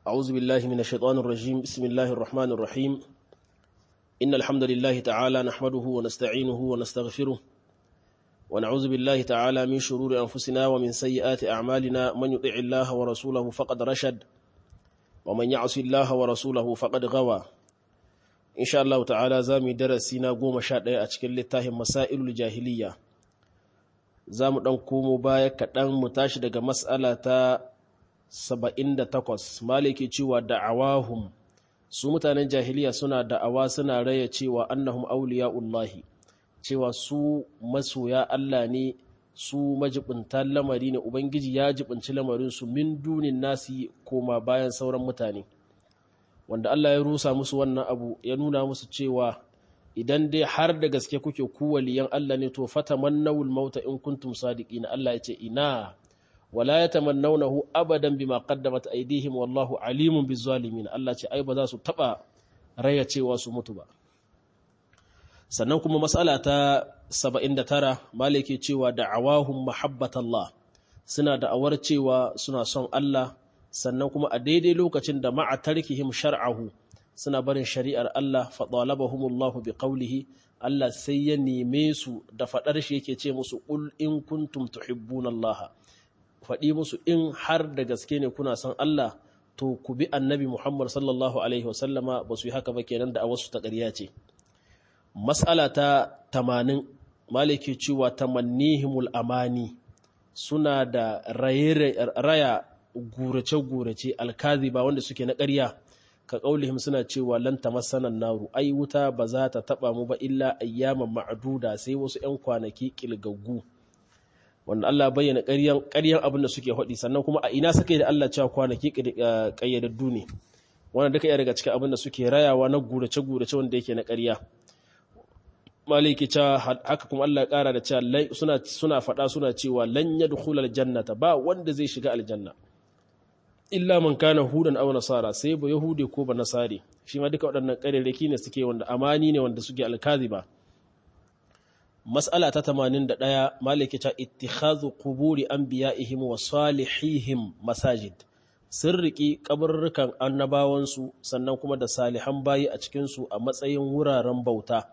أعوذ بالله من الشيطان الرجيم بسم الله الرحمن الرحيم إن الحمد لله تعالى نحمده ونستعينه ونستغفره ونعوذ بالله تعالى من شرور أنفسنا ومن سيئات أعمالنا من يطع الله ورسوله فقد رشد ومن يعص الله ورسوله فقد غوى إن شاء الله تعالى زامي درسينا قوم شاد أتكل لتاهم مسائل الجاهلية زام دنكم بايك دن متاشد مسألة saba'in da takwas maliki cewa da'awahum su mutanen jahiliya suna da'awa suna raya cewa annahum auliya'ullahi cewa su masoya Allah ne su majibintan lamari ne ubangiji ya jibinci lamarinsu min dunin nasi koma bayan sauran mutane wanda Allah ya rusa musu wannan abu ya nuna musu cewa idan dai har da gaske kuke ku waliyan Allah ne to fatamannawul mauta in kuntum sadiqina Allah ya ce ina wala yatamannawnahu abadan bima qaddamat aydihim wallahu alimun bizzalimin Allah ce ai ba za su taba raya cewa su mutu ba sannan kuma mas'ala ta 79 malike cewa da'awahum mahabbatallah suna da'awar cewa suna son Allah sannan kuma a daidai lokacin da ma'a tarkihim shar'ahu suna barin shari'ar Allah fa talabahumullahu biqawlihi Allah sai ya neme su da fadar shi yake ce musu qul in kuntum tuhibbuna Allah faɗi musu in har da gaske ne kuna son Allah to ku bi annabi Muhammad sallallahu Alaihi wasallama ba su yi haka ba kenan da a wasu ta ƙarya ce. Mas'ala ta tamanin maliki cewa tamannihimul amani suna da raya gurace-gurace alkazi ba wanda suke na ƙarya ka ƙaulihim suna cewa lan tamassanan naru ai wuta ba za ta taɓa mu ba illa ayyaman ma'aduda sai wasu 'yan kwanaki ƙilgaggu. wanda Allah bayyana ƙaryan abin da suke haɗi sannan kuma a ina suka yi da Allah cewa kwanaki ƙayyadaddu ne wanda duka iya daga cikin abin da suke rayawa na gurace-gurace wanda yake na ƙarya maliki cewa haka kuma Allah ƙara da cewa suna faɗa suna cewa lan yadkhul aljannata ba wanda zai shiga aljanna illa man kana hudan aw nasara sai ba yahudi ko ba nasari shi ma duka waɗannan ƙarerraki ne suke wanda amani ne wanda suke alkaziba Mas'ala ta tamanin da ɗaya maliki ta ittikhadhu quburi anbiya'ihim wa salihihim masajid sun riƙi kabarrukan annabawansu sannan kuma da salihan bayi a cikinsu a matsayin wuraren bauta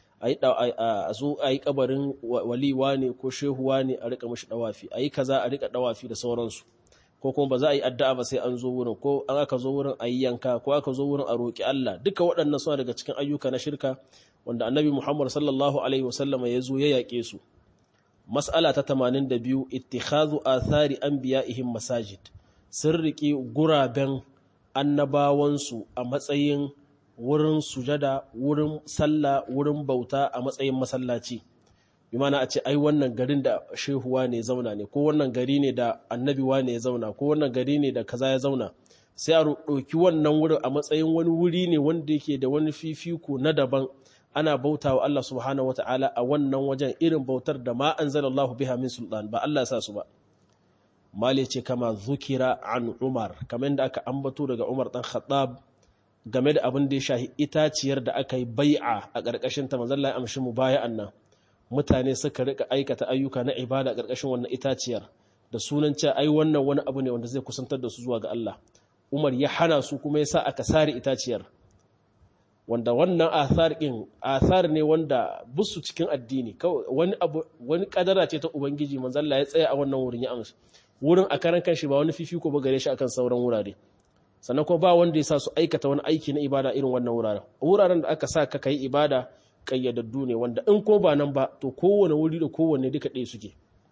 a zo a yi kabarin waliwa ne ko shehuwa ne a rika mashi dawafi a yi kaza a rika dawafi da sauransu ko kuma ba za a yi addu'a ba sai an zo wurin ko an aka zo wurin a yi yanka ko aka zo wurin a roƙi Allah duka waɗannan suna daga cikin ayyuka na shirka wanda annabi Muhammad sallallahu Alaihi wasallam ya zo ya yaƙe su. Mas'ala ta tamanin da biyu, ittikhadhu athari anbiya'ihim masajid, sun riƙe guraben annabawansu a matsayin wurin sujada, wurin sallah, wurin bauta a matsayin masallaci. Bi mana a ce, ai wannan garin da shehuwa ne zauna ne, ko wannan gari ne da annabiwa ne ya zauna, ko wannan gari ne da kaza ya zauna. Sai a ɗauki wannan wurin a matsayin wani wuri ne wanda yake da wani fifiko na daban. ana bauta wa Allah subhanahu wata'ala a wannan wajen irin bautar da ma anzalallahu biha min sultan ba Allah ya sa su ba mali ce kama zukira an Umar kamar da aka ambato daga Umar dan Khattab game da abin da ya shahi itaciyar da aka yi bai'a a ƙarƙashin ta manzon Allah ya amshi mu baya'an nan mutane suka rika aikata ayyuka na ibada a ƙarƙashin wannan itaciyar da sunan cewa ai wannan wani abu ne wanda zai kusantar da su zuwa ga Allah Umar ya hana su kuma ya sa aka sare itaciyar wanda wannan athar ɗin athar ne wanda busu cikin addini wani abu wani kadara ce ta ubangiji manzo Allah ya tsaya a wannan wurin ya amsa wurin a karan kanshi ba wani fifiko ba gare shi akan sauran wurare sannan kuma ba wanda ya sa su aikata wani aiki na ibada irin wannan wuraren wuraren da aka sa ka kai ibada kayyadaddu ne wanda in ko ba nan ba to kowane wuri da kowanne duka ɗaya suke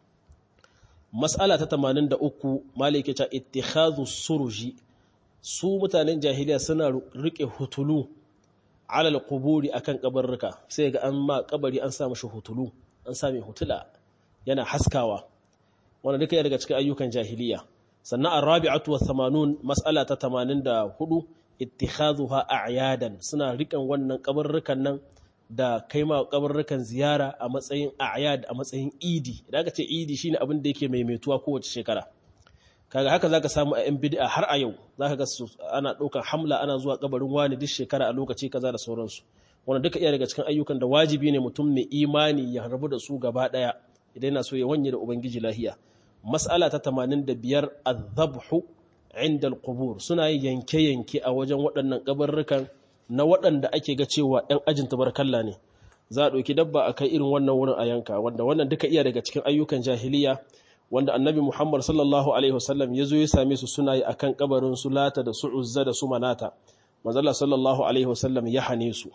mas'ala ta 83 malike ta ittikhadhu suruji su mutanen jahiliya suna rike hutulu alal kuburi akan kabarruka sai ga an ma kabari an sa mashi hutulu an sa mai hutula yana haskawa wanda duka daga cikin ayyukan jahiliya sannan arabi'atu wa 80 mas'ala ta 84 ittikhadhuha a'yadan suna rikan wannan kabarrukan nan da kaima kabarrukan ziyara a matsayin a'yad a matsayin idi idan aka ce idi shine abin da yake maimaituwa kowace shekara kaga haka zaka samu a yan bid'a har a yau zaka ga su ana ɗaukar hamla ana zuwa kabarin wani duk shekara a lokaci kaza da sauransu wanda duka iya daga cikin ayyukan da wajibi ne mutum mai imani ya rabu da su gaba daya idan yana so ya wanye da ubangiji lahiya mas'ala ta 85 adh-dhabhu inda al-qubur suna yin yanke-yanke a wajen waɗannan kabarrukan na waɗanda ake ga cewa ‘yan ajin tabarkalla ne za a ɗauki dabba a kai irin wannan wurin a yanka wanda wannan duka iya daga cikin ayyukan jahiliya wanda annabi muhammad sallallahu alaihi wasallam ya zo ya same su suna yi a kan kabarin su lata da su uzza da su manata manzala sallallahu alaihi wasallam ya hane su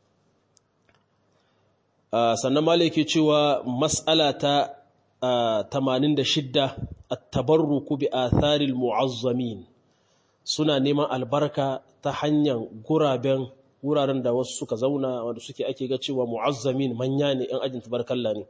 sannan malaki cewa mas'ala ta 86 at-tabarruku bi atharil mu'azzamin suna neman albarka ta hanyar guraben wuraren da wasu suka zauna wanda suke ake ga cewa mu'azzamin manya ne yan ajin tabarkalla ne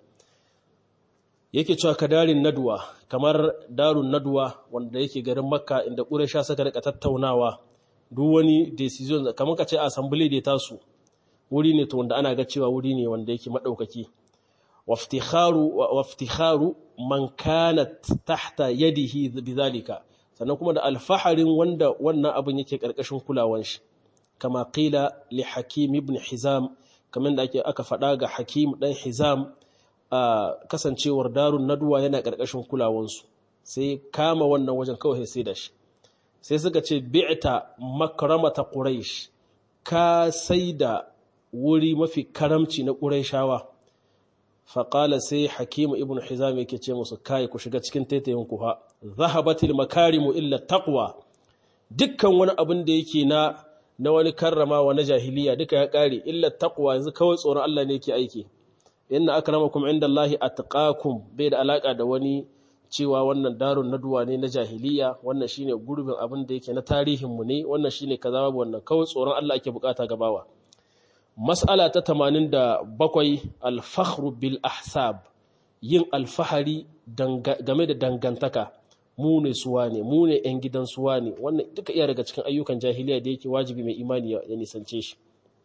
yake cewa kadarin nadwa kamar darun nadwa wanda yake garin makka inda ƙuresha suka rika tattaunawa duk wani decision kamar ka ce assembly da tasu wuri ne to wanda ana ga cewa wuri ne wanda yake madaukaki waftikharu waftikharu man kanat tahta yadihi bidhalika sannan kuma da alfaharin wanda wannan abin yake karkashin kulawan shi kama qila li hakim ibn hizam kamar da ake aka faɗa ga hakim dan hizam a kasancewar darun naduwa yana karkashin kulawansu sai kama wannan wajen kawai sai da shi sai suka ce bi'ta makramata quraish ka saida wuri mafi karamci na quraishawa faƙala sai hakimu ibn hizam yake ce musu kai ku shiga cikin taitayin ku ha zahabatil makarimu illa taqwa dukkan wani abin da yake na na wani karramawa na jahiliya duka ya kare illa taqwa yanzu kawai tsoron Allah ne yake aiki inna akramakum indallahi atqakum bai da alaka da wani cewa wannan darun naduwa ne na jahiliya wannan shine gurbin abin da yake na tarihin mu ne wannan shine kaza babu wannan kawai tsoron Allah ake bukata gabawa mas'ala ta 87 al-fakhru bil ahsab yin alfahari game da dangantaka mu ne suwa ne mu ne yan gidan suwa ne wannan duka iya daga cikin ayyukan jahiliya da yake wajibi mai imani ya nisance shi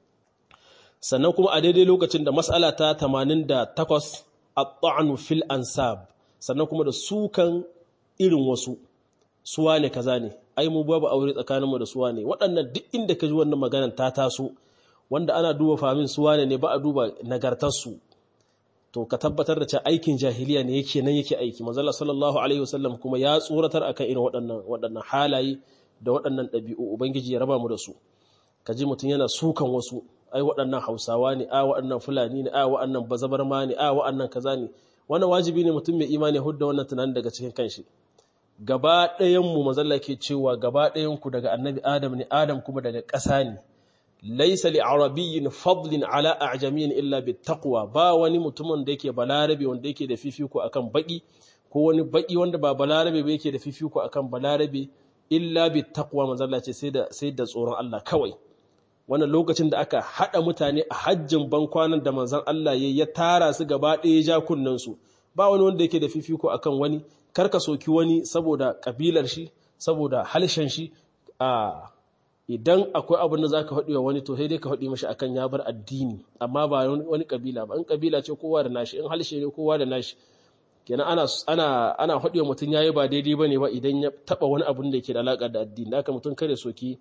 sannan kuma a daidai lokacin da mas'ala ta 88 at-ta'nu fil ansab sannan kuma da sukan irin wasu suwa ne kaza ne ai mu babu aure tsakaninmu da suwa ne waɗannan duk inda ka ji wannan maganar ta taso wanda ana duba famin suwa ne ba a duba nagartarsu to ka tabbatar da cewa aikin jahiliya ne yake nan yake aiki manzala sallallahu alaihi wasallam kuma ya tsoratar akan irin waɗannan waɗannan halaye da waɗannan ɗabi'u ubangiji ya raba mu da su ka ji mutum yana sukan wasu ai waɗannan hausawa ne a waɗannan fulani ne a waɗannan bazabarma ne a waɗannan kaza ne wannan wajibi ne mutum mai imani hudda wannan tunanin daga cikin kanshi gaba ɗayan mu manzala ke cewa gaba ɗayan ku daga annabi adam ne adam kuma daga ƙasa ne laisa li arabiyyin fadlin ala a'jamiyyin illa bittaqwa ba wani mutumin da yake balarabe wanda yake da fifiko akan baki ko wani baki wanda ba balarabe ba yake da fifiko akan balarabe illa bittaqwa manzo Allah ce sai da sai da tsoron Allah kawai wannan lokacin da aka hada mutane a hajjin bankwanan da manzon Allah ya ya tara su gaba ɗaya ja kunnan su ba wani wanda yake da fifiko akan wani karka soki wani saboda kabilar shi saboda halshen shi a idan akwai abin da za ka haɗi wa wani to sai dai ka haɗi mashi akan ya bar addini amma ba wani ƙabila ba in ƙabila ce kowa da nashi in halshe ne kowa da nashi kenan ana ana ana haɗi wa mutum yayi ba daidai bane ba idan ya taɓa wani abin da yake da alaƙa da addini haka mutum kare soki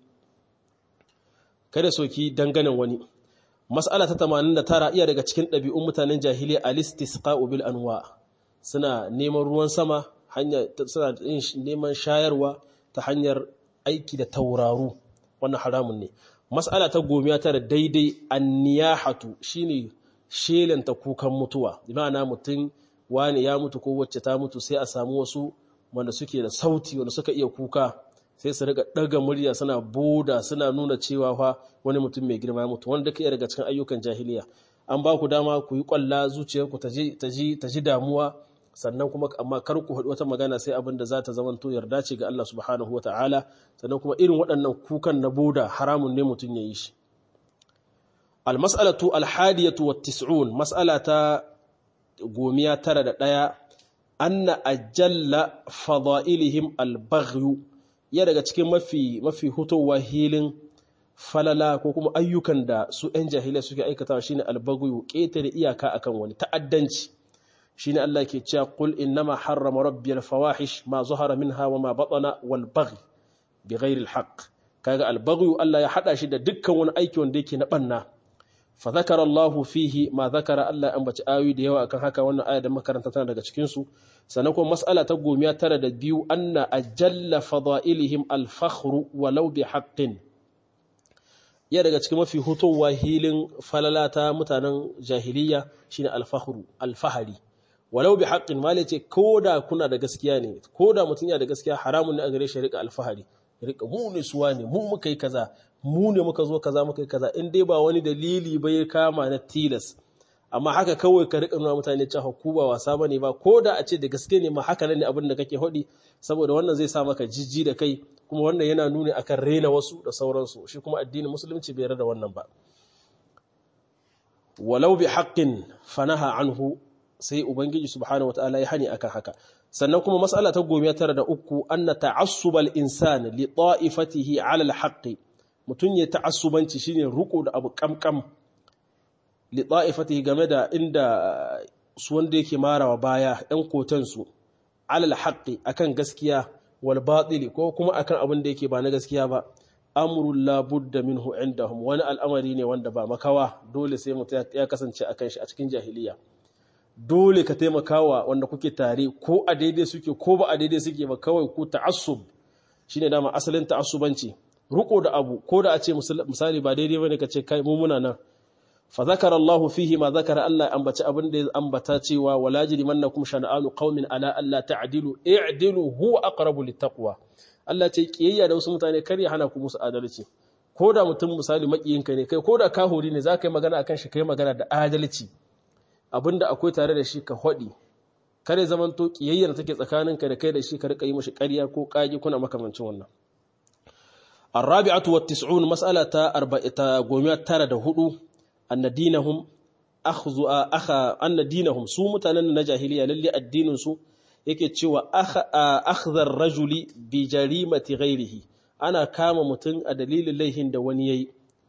kare soki danganan wani mas'ala ta 89 iya daga cikin ɗabi'un mutanen jahiliya alistisqa'u bil anwa suna neman ruwan sama hanya suna neman shayarwa ta hanyar aiki da tauraru wannan haramun ne mas'ala ta gomiya tara daidai anniyahatu shine shelanta kukan mutuwa ma'ana mutum wani ya mutu ko wacce ta mutu sai a samu wasu wanda suke da sauti wanda suka iya kuka sai su riga daga murya suna boda suna nuna cewa fa wani mutum mai girma ya mutu wanda duka daga cikin ayyukan jahiliya an ba ku dama ku yi kwalla zuciyarku ta ji ta ji damuwa sannan kuma amma kar ku haɗu wata magana sai abin da za ta zama to yarda ce ga Allah subhanahu wata'ala sannan kuma irin waɗannan kukan na boda haramun ne mutum ya yi shi almas'alatu alhadiyatu wat tis'un mas'ala ta gomiya tara da ɗaya anna ajalla fadailihim albaghyu ya daga cikin mafi mafi hutowa hilin falala ko kuma ayyukan da su 'yan jahiliya suke aikatawa shine albaghyu ƙetare iyaka akan wani ta'addanci shine Allah ke cewa qul innama harrama rabbiyal fawahish ma zahara minha wa ma batana wal baghy bighairi al haqq kaga al baghy Allah ya hada shi da dukkan wani aiki wanda yake na banna fa zakara Allahu fihi ma zakara Allah an baci ayoyi da yawa akan haka wannan aya da makaranta tana daga cikin su sannan kuma mas'ala ta gomiya tara da biyu anna ajalla fadailihim al-fakhru walau bi haqqin iya daga cikin mafi hutowa hilin falalata mutanen jahiliya shine al-fakhru al-fahari walau bi haqqin mali ce koda kuna da gaskiya ne koda mutun ya da gaskiya haramun ne a gare shi rika al-fahari rika mu ne suwa ne mu muka yi kaza mu ne muka zo kaza muka yi kaza in dai ba wani dalili bai kama na tilas amma haka kawai ka rika nuna mutane cewa ku ba wasa bane ba ko da a ce da gaske ne ma haka ne abin da kake hodi saboda wannan zai sa maka jijji da kai kuma wannan yana nuni akan rena wasu da sauransu shi kuma addinin musulunci bai da wannan ba walau bi haqqin fanaha anhu sai ubangiji subhanahu wataala ya hani akan haka sannan kuma mas'ala ta goma tara da uku anna ta'assubal insani li ta'ifatihi 'ala al-haqqi mutun ya ta'assubanci shine ruko da abu kamkam li ta'ifatihi game da inda su wanda yake marawa baya ɗan kotan su 'ala al-haqqi akan gaskiya wal batili ko kuma akan abin da yake ba na gaskiya ba amrul la budda minhu indahum wani al'amari ne wanda ba makawa dole sai mutum ya kasance akan shi a cikin jahiliya dole ka taimakawa wanda kuke tare ko a daidai suke ko ba a daidai suke ba kawai ku ta'assub shine dama asalin ta'assubanci ruko da abu ko da a ce misali ba daidai bane ka ce kai mu muna nan fa zakara Allahu fihi ma zakara Allah ambaci abin da ya ambata cewa wala jrimannakum shana'anu qaumin ala alla ta'dilu i'dilu huwa aqrabu littaqwa Allah ce kiyayya da wasu mutane kar ya hana ku musu adalci ko da mutum misali makiyinka ne kai ko da kahuri ne za ka yi magana akan shi kai magana da adalci abinda akwai tare da shi ka hodi kare zaman to kiyayyar take tsakaninka da kai da shi ka rika yi mishi ƙarya ko ƙage kuna makamancin wannan الرابعه والتسعون مساله 494 ان دينهم اخذ اخ ان دينهم su mutanen na jahiliya lalle addinin su yake cewa akhdhar rajuli bi jarimati ghairihi ana kama mutun a dalilin laihin da wani yayi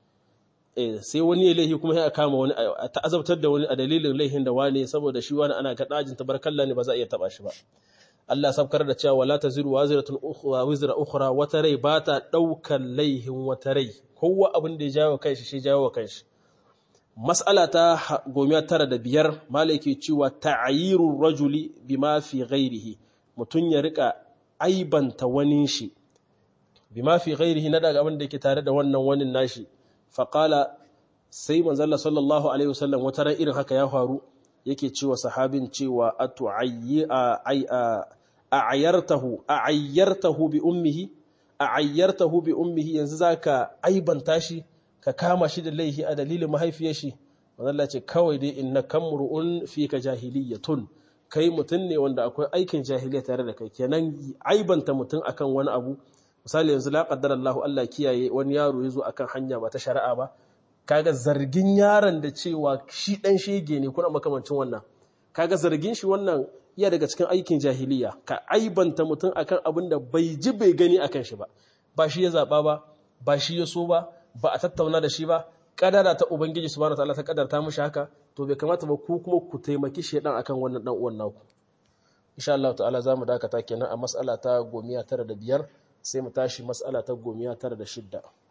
sai wani ya laihi kuma ya kama wani a ta'azabtar da wani a dalilin laihin da wani saboda shi wani ana ga dajin tabarkalla ne ba za a iya taba shi ba Allah sabkar da cewa wala taziru waziratun ukhra wizra ukhra wata rai ba ta daukar laihin wata rai kowa abin da ya jawo kanshi shi jawo kanshi mas'ala ta gomiya tara da biyar malaki cewa ta'ayirur rajuli bima fi ghairihi mutun ya rika aibanta wani shi bima fi ghairihi na daga abin da yake tare da wannan wani nashi faƙala sai manzalla sallallahu alaihi wasallam wata ran irin haka ya faru yake cewa sahabin cewa a'ayyartahu a'ayyartahu bi ummihi a'ayyartahu bi ummihi yanzu zaka aibanta shi ka kama shi da laihi a dalilin mahaifiyar shi manzalla ce kawai dai inna kamru'un fika jahiliyatun kai mutun ne wanda akwai aikin jahiliya tare da kai kenan aibanta mutun akan wani abu misali yanzu la qaddara Allah Allah kiyaye wani yaro yazo akan hanya ba ta shari'a ba kaga zargin yaron da cewa shi dan shege ne kuna makamancin wannan kaga zargin shi wannan iya daga cikin aikin jahiliya ka aibanta mutum akan abin da bai ji bai gani akan shi ba ba shi ya zaba ba ba shi ya so ba ba a tattauna da shi ba kadara ta ubangiji subhanahu wataala ta kadarta mishi haka to bai kamata ba ku kuma ku taimaki shedan akan wannan dan uwan naku insha Allah ta'ala zamu dakata kenan a mas'ala ta gomiya tara da biyar sai mu tashi mas'ala ta gomiya tara da shidda